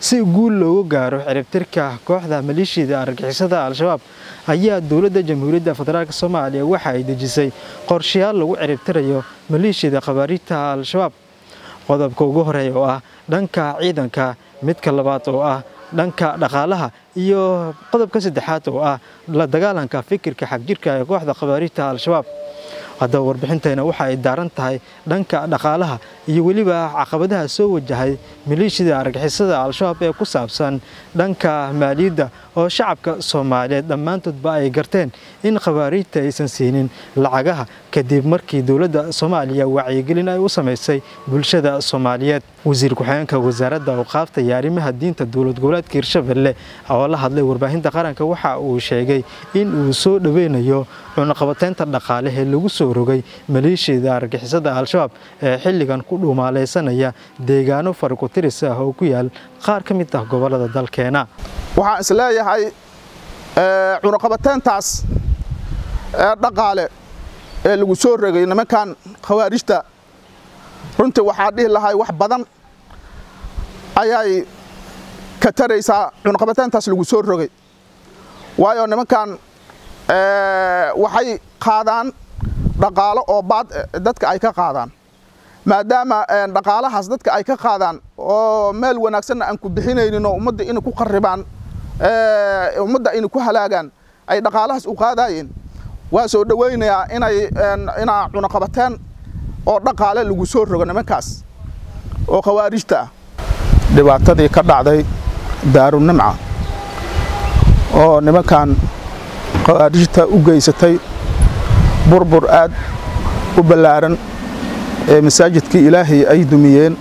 si guul loogu gaaro ciribtirka kooxda maleeshiyada argagixisada al-shabaab ayaa dowladda jamhuuriyadda federaalk soomaaliya waxa ay dejisay qorshayaal lagu ciribtirayo maleeshiyada khabaariijta al-shabaab qodobka ugu horeeya oo ah dhanka ciidanka midka labaad oo ah dhanka dhaqaalaha iyo qodobka saddexaad oo ah la dagaalanka fikirka xagjirka ee kooxda khabaariijta al-shabaab haddaba warbixintayna waxa ay daaran tahay dhanka dhaqaalaha iyo weliba caqabadaha soo wajahay maleeshiyada argixisada al-shabaab ee ku saabsan dhanka maaliyadda oo shacabka soomaaliyeed dhammaantoodba ay garteen in khabaariijta aysan siinin lacagaha kadib markii dowladda soomaaliya wacyigelin ay u samaysay bulshada soomaaliyeed wasiir ku-xigeenka wasaaradda awqaafta iyo arrimaha diinta dowlad goboleedka hirshabelle oo la hadlay warbaahinta qaranka waxa uu sheegay in uu soo dhoweynayo cunaqabateynta dhaqaale ee lagu soo rogay maleeshiyada argixisada al-shabaab ee xilligan ku dhuumaalaysanaya deegaano farikutiris ah oo ku yaal qaar ka mid ah gobolada dalkeena waxaan is leeyahay cunaqabateyntaas ee dhaqaale ee lagu soo rogay nimankan khawaarijta runtii waxaa dhihi lahay wax badan ayay ka taraysaa cunaqabateyntaas lagu soo rogay waayo nimankan waxay qaadaan dhaqaalo oo baad dadka ay ka qaadaan maadaama dhaqaalahaas dadka ay ka qaadaan oo meel wanaagsanna aan ku bixinaynin oo ummadda inay ku qarribaan ummadda inay ku halaagaan ay dhaqaalahaas u qaadaayeen waa soo dhowaynayaa inay inaa cunaqabateen oo dhaqaale lagu soo rogo nimankaas oo khawaarijta ah dhibaatadii ka dhacday daarunimca oo nimankan khawaarijta u geysatay burbur aad u ballaaran ee masaajidkii ilaahay ay dumiyeen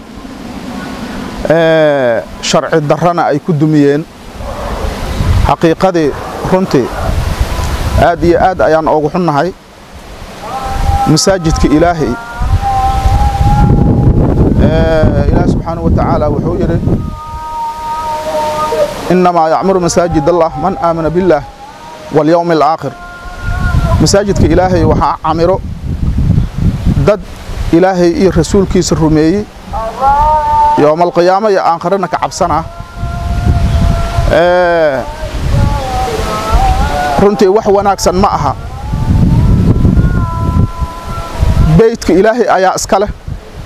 sharci darrana ay ku dumiyeen xaqiiqadii runtii aad iyo aad ayaan oogu xunnahay masaajidka ilaahay ilaah subxaanahu wa tacaala wuxuu yidhi innamaa yacmuru masaajid allah man aamana billaah walyowmi alaakhir masaajidka ilaahay waxaa camiro dad ilaahay iyo rasuulkiisa rumeeyey yowmalqiyaamo iyo aankharana ka cabsanah runtii wax wanaagsan ma aha beydka ilaahay ayaa iska leh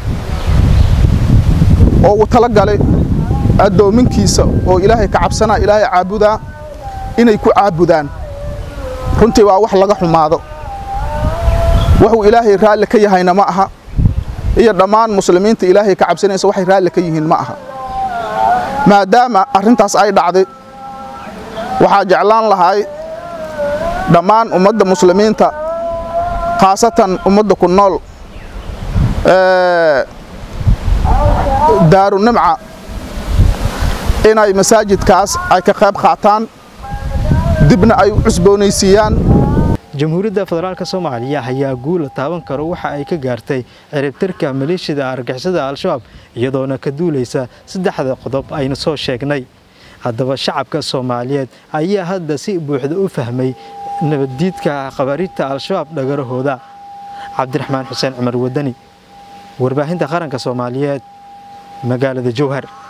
oo uu tala galay addoominkiisa oo ilaahay ka cabsanaa ilaahay caabudaa inay ku caabudaan runtii waa wax laga xumaado wuxuu ilaahay raalli ka yahayna ma aha iyo dhammaan muslimiinta ilaahay ka cabsanaysa waxay raalli ka yihiin ma aha maadaama arrintaas ay dhacday waxaa jeclaan lahay dhammaan ummadda muslimiinta khaasatan ummadda ku nool daarunimca inay masaajidkaas ay ka qayb qaataan dibna ay u cusboonaysiiyaan jamhuuriyadda federaalk soomaaliya ayaa guula taaban karo waxa ay ka gaartay ciribtirka maleeshiyada argixisada al-shabaab iyadoona ka duulaysa saddexda qodob aynu soo sheegnay haddaba shacabka soomaaliyeed ayaa hadda si buuxda u fahmay nabaddiidka khabaariijta al-shabaab dhagarahooda cabdiraxmaan xuseen cumar wadani warbaahinta qaranka soomaaliyeed magaalada jowhar